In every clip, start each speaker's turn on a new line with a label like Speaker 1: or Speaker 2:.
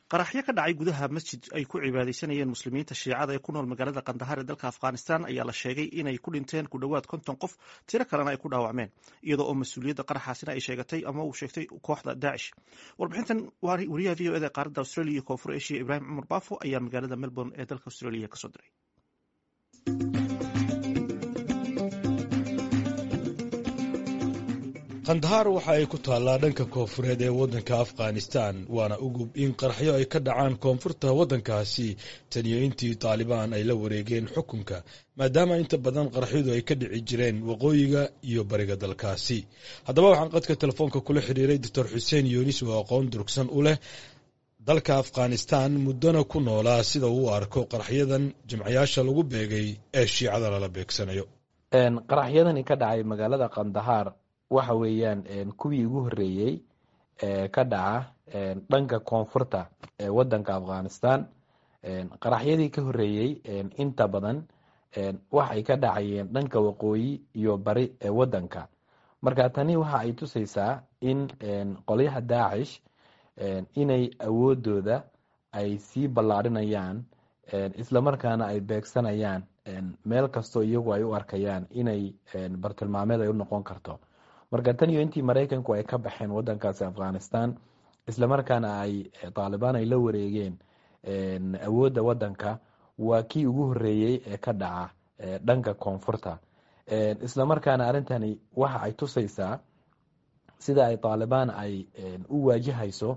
Speaker 1: qaraxyo ka dhacay gudaha masjid ay ku cibaadaysanayeen muslimiinta shiicada ee ku nool magaalada kandahar ee dalka afghanistan ayaa la sheegay inay ku dhinteen ku dhowaad konton qof tiro kalena ay ku dhaawacmeen iyadoo oo mas-uuliyadda qaraxaasina ay sheegatay ama uu sheegtay kooxda daacish warbixintan wariyaha v o eda qaaradda australia iyo koonfur asia ibrahim cumar baafo ayaa magaalada melbourne ee dalka australia kasoo diray
Speaker 2: kandahar waxa ay ku taallaa dhanka koonfureed ee waddanka afghanistan waana ugub in qaraxyo ay ka dhacaan koonfurta waddankaasi taniyo intii taalibaan ay la wareegeen xukunka maadaama inta badan qaraxyadu ay ka dhici jireen waqooyiga iyo bariga dalkaasi haddaba waxaan qadka telefoonka kula xiriiray doctor xuseen yunis oo aqoon durugsan u leh dalka afghanistan muddona ku noolaa sida uu arko qaraxyadan jimcayaasha lagu beegay ee shiicada lala beegsanayo
Speaker 3: qaraxyadani ka dhacay magaalada kandahar waxa weeyaan kuwii ugu horeeyey ka dhaca dhanka koonfurta ee wadanka afghanistan qaraxyadii ka horeeyey inta badan waxay ka dhacayeen dhanka waqooyi iyo bari ee wadanka marka tani waxa ay tusaysaa in qolyaha daacish inay awoodooda ay sii ballaadhinayaan islamarkaana ay beegsanayaan meel kastoo iyagu ay u arkayaan inay bartilmaameed ay u noqon karto marka tan iyo intii maraykanku ay ka baxeen wadankaasi afghanistan islamarkaana ay taalibaan ay la wareegeen awoodda wadanka waa kii ugu horeeyey ee ka dhaca dhanka koonfurta islamarkaana arrintani waxa ay tusaysaa sida ay taalibaan ay u waajahayso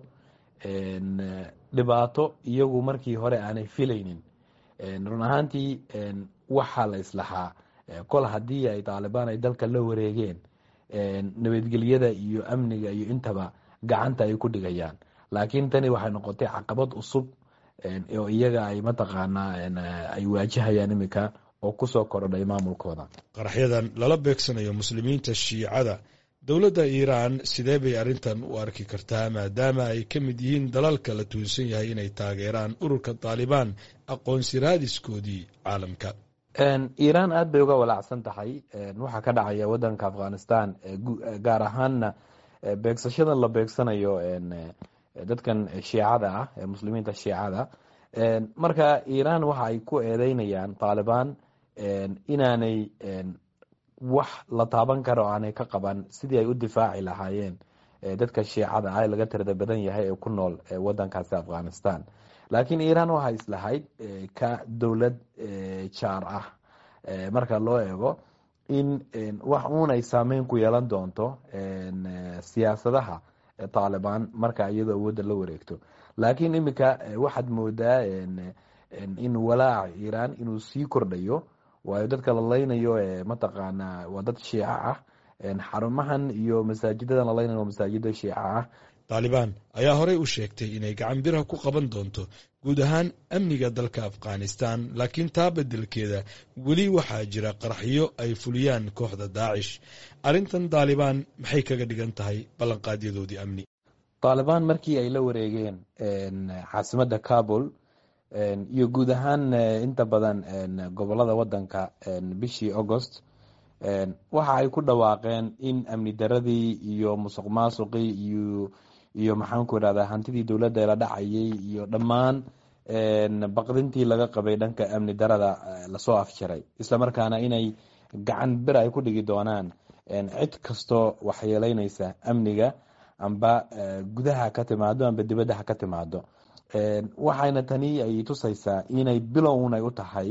Speaker 3: dhibaato iyagu markii hore aanay filaynin run ahaantii waxaa la islaxaa kol haddii ay taalibaan ay dalka la wareegeen nabadgelyada iyo amniga iyo intaba gacanta ay ku dhigayaan laakiin tani waxay noqotay caqabad cusub oo iyaga ay mataqaanaa ay waajahayaan iminka oo kusoo korodhay maamulkooda
Speaker 2: qaraxyadan lala beegsanayo muslimiinta shiicada dowladda iiraan sidee bay arrintan u arki kartaa maadaama ay ka mid yihiin dalalka la tuunsan yahay inay taageeraan ururka taalibaan aqoonsi raadiskoodii caalamka
Speaker 3: iiraan aada bay uga walaacsan tahay waxaa ka dhacaya wadanka afghanistan gaar ahaanna beegsashadan la beegsanayo dadkan shiicada ah ee muslimiinta shiicada marka iiraan waxa ay ku eedeynayaan taalibaan inaanay wax la taaban karo aanay ka qaban sidii ay u difaaci lahaayeen dadka shiicada ah ee laga tirada badan yahay ee ku nool wadankaasi afghanistan laakiin iiraan waxay islahayd ka dowlad jaar ah marka loo eego in wax uun ay saameyn ku yeelan doonto siyaasadaha taalibaan marka iyadoo awoodda la wareegto laakiin iminka waxaad moodaa in walaaca iiraan inuu sii kordhayo waayo dadka la leynayo mataqaanaa waa dad shiico ah xarumahan iyo masaajidadan la leynayo waa masaajida shiico ah
Speaker 2: taalibaan ayaa horey u sheegtay inay gacan biraha ku qaban doonto guud ahaan amniga dalka afghanistan laakiin taa beddelkeeda weli waxaa jira qaraxyo ay fuliyaan kooxda daacish arrintan taalibaan maxay kaga dhigan tahay ballanqaadyadoodii amni
Speaker 3: taalibaan markii ay la wareegeen caasimadda kabul iyo guud ahaan inta badan gobolada wadanka bishii agost waxa ay ku dhawaaqeen in amni daradii iyo musuq maasuqii iyo iyo maxaanku irahdaa hantidii dowladda la dhacayay iyo dhammaan baqdintii laga qabay dhanka amni darada lasoo afjaray islamarkaana inay gacan bir ay ku dhigi doonaan cid kastoo waxyeeleynaysa amniga amba gudaha ka timaado amba dibadda ha ka timaado waxayna tani ay tusaysaa inay bilown ay u tahay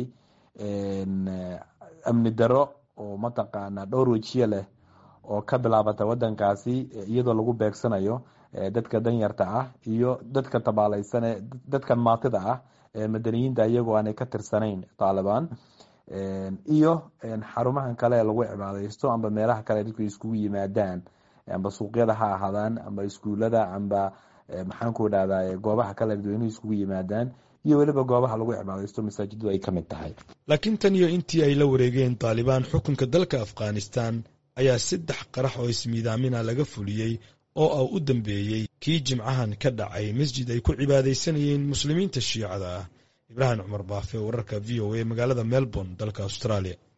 Speaker 3: amni daro oo mataqaana dhowr wejiye leh oo ka bilaabata wadankaasi iyadoo lagu beegsanayo dadka danyarta ah iyo dadka tabaaleysane dadkan maatida ah madaniyiinta iyagoo aanay ka tirsanayn taalibaan iyo xarumahan kale ee lagu cibaadeysto amba meelaha kale dadku iskugu yimaadaan amba suuqyada ha ahaadaan amba iskuulada amba maxaanku idhahdaa goobaha kale dadweynuhu iskugu yimaadaan iyo weliba goobaha lagu cibaadeysto masaajiddu ay ka mid tahay
Speaker 2: laakiin tan iyo intii ay la wareegeen taalibaan xukunka dalka afghanistan ayaa saddex qarax oo ismiidaamina laga fuliyey oo ah u dambeeyey kii jimcahan ka dhacay masjid ay ku cibaadaysanayeen muslimiinta shiicada ah ibraahim cumar baafe wararka v o a magaalada melbourne dalka australia